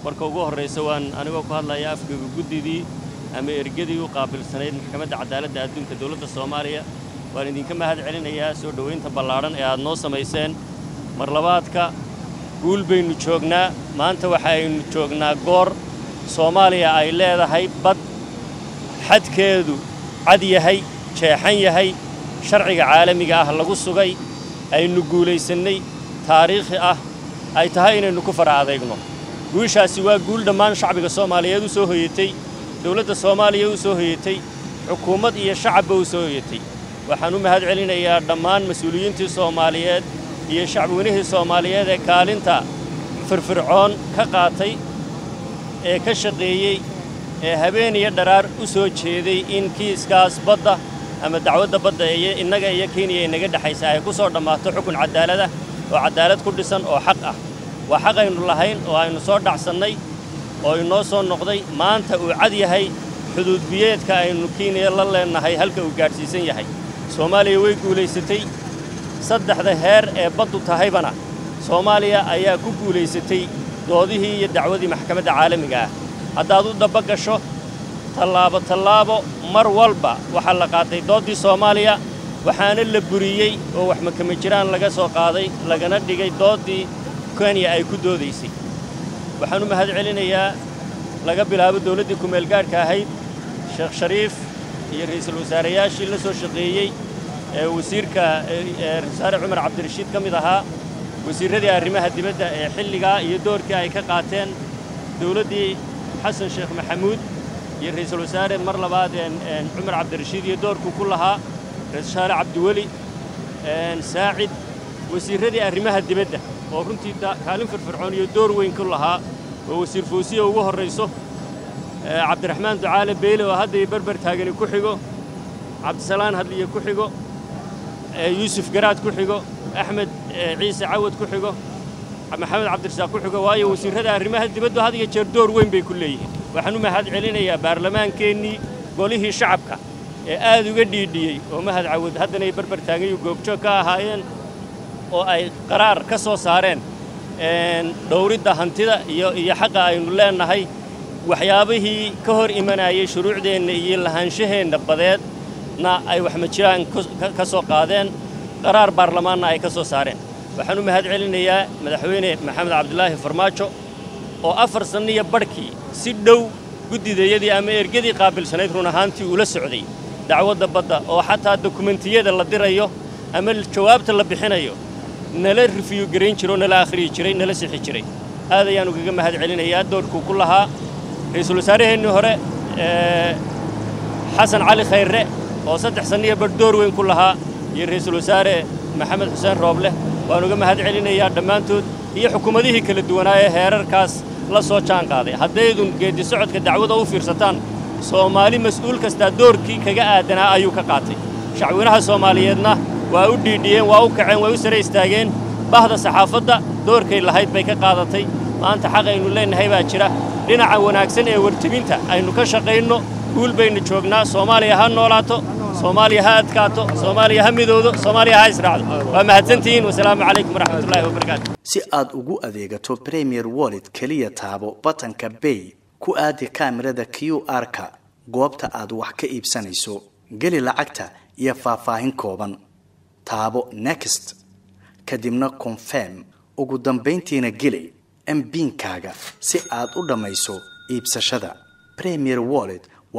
marka ugu horraysa waan anigoo ku hadlaya afgega guddidii ama ergadii u qaabilsanayd maxkamadda cadaaladda adduunka dowladda soomaaliya waan idinka mahad celinayaa soo dhowaynta ballaadhan ee aad noo samayseen mar labaadka guul baynu joognaa maanta waxaaynu joognaa goor soomaaliya ay leedahay bad xadkeedu cad yahay jeexan yahay sharciga caalamiga ah lagu sugay aynu guulaysannay taariikhi ah ay tahay inaynu ku fara adeegno guushaasi waa guul dhammaan shacbiga soomaaliyeed u soo hoyatay dowladda soomaaliya u soo hoyatay xukuumad iyo shacabba u soo hoyatay waxaan u mahad celinayaa dhammaan mas-uuliyiintii soomaaliyeed iyo shacbiweynihii soomaaliyeed ee kaalinta firfircoon ka qaatay ee ka shaqeeyey ee habeen iyo dharaar u soo jeeday in kiiskaas badda ama dacwadda badda iyo innaga iyo kenya inaga dhexaysa ay ku soo dhammaato xukun cadaalada oo caddaalad ku dhisan oo xaq ah waa xaq aynu lahayn oo aynu soo dhacsannay oo inoo soo noqday maanta uu cad yahay xuduudbiyeedka aynu kenya la leennahay halka uu gaadhsiisan yahay soomaaliya way guulaysatay saddexda heer ee baddu tahaybana soomaaliya ayaa ku guulaysatay doodihii iyo dacwadii maxkamadda caalamiga ah haddaad u dabba gasho tallaabo tallaabo mar walba waxaa la qaatay dooddii soomaaliya waxaana la buriyey oo wax makama jiraan laga soo qaaday lagana dhigay dooddii kenya ay ku doodaysay waxaan u mahad celinayaa laga bilaabo dawladdii kumeelgaadhka ahayd sheekh shariif iyo ra'iisul wasaareyaashii la soo shaqeeyey ee wasiirka wasaare cumar cabdirashiid ka mid ahaa wasiirradii arrimaha dibadda ee xilligaa iyo doorkii ay ka qaateen dawladdii xasan sheekh maxamuud iyo ra'iisul wasaare mar labaad cumar cabdirashiid iyo doorkuu ku lahaa ra-isul wasaare cabdiweli saacid wasiirradii arrimaha dibadda oo runtii kaalin firfircoon iyo door weyn ku lahaa oo wasiir foosiya ugu horrayso cabdiraxmaan ducaale beyle oo hadda iyo berber taagani ku xigo cabdisalaan hadliye ku xigo yuusuf garaad ku xigo axmed ciise cawad ku xigo maxamed cabdirasaaq ku xigo waayo wasiirrada arrimaha dibaddu had iyo jeer door weyn bay ku leeyihiin waxaan u mahad celinayaa baarlamaankeennii golihii shacabka ee aad uga dhiidhiyey oo mahad cawad haddana ay berber taagayu goobjoog ka ahaayeen oo ay qaraar ka soo saareen dhowridda hantida iyo iyo xaqa aynu leennahay waxyaabihii ka hor imanayay shuruucdeenna iyo lahaanshaheenna badeedna ay waxmajiraan ka soo qaadeen qaraar baarlamaanna ay ka soo saareen waxaan u mahad celinayaa madaxweyne maxamed cabdilaahi farmaajo oo afar sanniyo badhkii si dhow guddidayadii ama ergadii qaabilsanayd run ahaantii ula socday dacwadda badda oo xataa dokumentiyada la dirayo ama jawaabta la bixinayo nala rifiyu garayn jiro nala akhriyi jiray nala sixi jiray aad ayaan ugaga mahad celinayaa doorkuu ku lahaa ra'iisul wasaaraheennii hore xasan cali khayre oo saddex sanniyo badh door weyn ku lahaa iyo ra'iisul wasaare maxamed xuseen roobleh waan uga mahad celinayaa dhammaantood iyo xukuumadihii kala duwanaa ee heerarkaas la soo jaan qaaday haddaydun geeddi socodka dacwada u fiirsataan soomaali mas'uul kastaa doorkii kaga aadanaa ayuu ka qaatay shacweynaha soomaaliyeedna waa u dhiidhiyeen waa u kaceen way u sare istaageen bahda saxaafadda doorkay lahayd bay ka qaadatay maanta xaq aynu leennahay baa jira dhinaca wanaagsan ee wartebinta aynu ka shaqayno guul baynu joognaa soomaaliya ha noolaato soomaaliya ha adkaato soomaaliya ha midoodo soomaaliya ha israacdo waa mahadsantihiin wasalaamu calaykum waraxmatullaahi wabarakaatu si aad ugu adeegato premier wallet keliya taabo batanka bay ku aadi kaamirada q r-ka goobta aad wax ka iibsanayso geli lacagta iyo faahfaahin kooban taabo next kadibna confirm ugu dambayntiina geli mbiinkaaga si aad u dhammayso iibsashada premier wallet